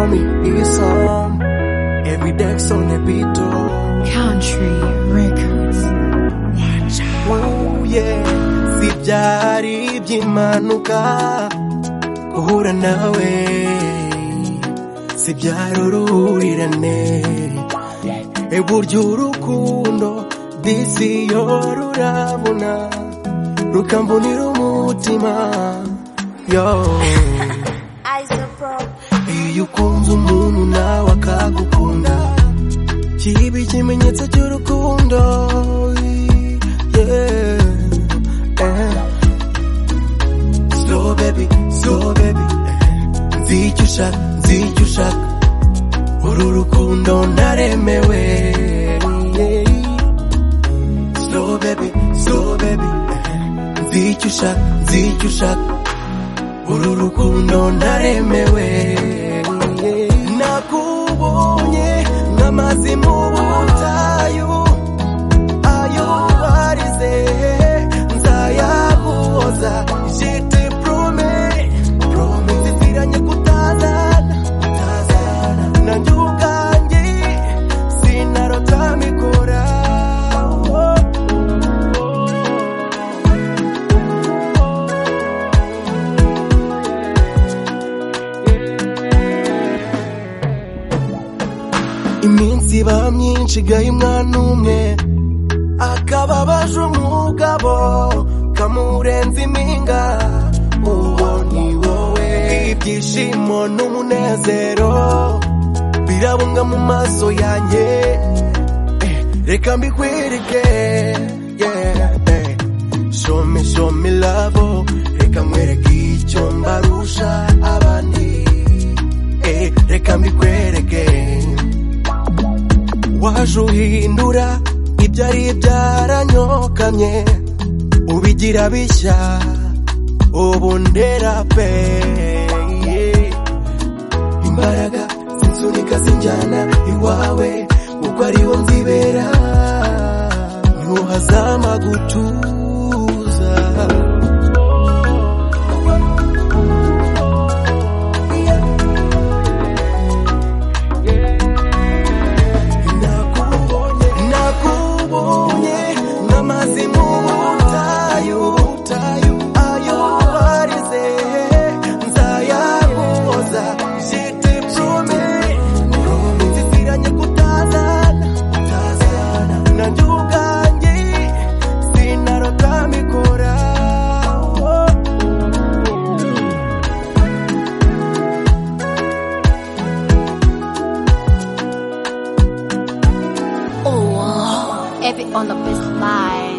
me hear your song. Every dance on the beat, oh. Country Records. Oh yeah. Si byari ibyimanuka guhura nawe si byari uruhurirane burya urukundo disi yo rurabona rukambonera umutima yo iyo ukunze umuntu nawe akagukunda kiba ikimenyetso cy'urukundo yeah, eh. slow baby slow baby nzi icyo ushaka nzi icyo ushaka uru rukundo ndaremewe yeah. slow baby slow baby nzi icyo ushaka nzi icyo ushaka uru rukundo ndaremewe nakubonye nk'amazi mu butayu ayo warize nzayahoza jete prome prome ziziranye kutazana kutazana nanjye ubwanjye sinarotamikora oh. iminsi iba myinshi igaha umwana umwe akaba abaje umugabo kamurenza impinga uwo ni wowe ibyishimo n'umunezero birabunga mu maso yanjye Eh, reka mbikwereke yeah, eh. show me show me love oh. reka nkwereke icyo mbarusha abandi Eh, reka mbikwereke waje uhindura ibyari byaranyokamye ubigira bishya ubu ndera pe imbaraga zinsunika zinjyana iwawe kuko ariwo nzibera ntuhazama gutuza nakubonye nakubonye nk'amazi mu butayu butayu ayo warize nzayahoza jete prome nziziranye kutazana kutazana nanjye ubwanjye sinarotamikora oh. Oh, every on the best line.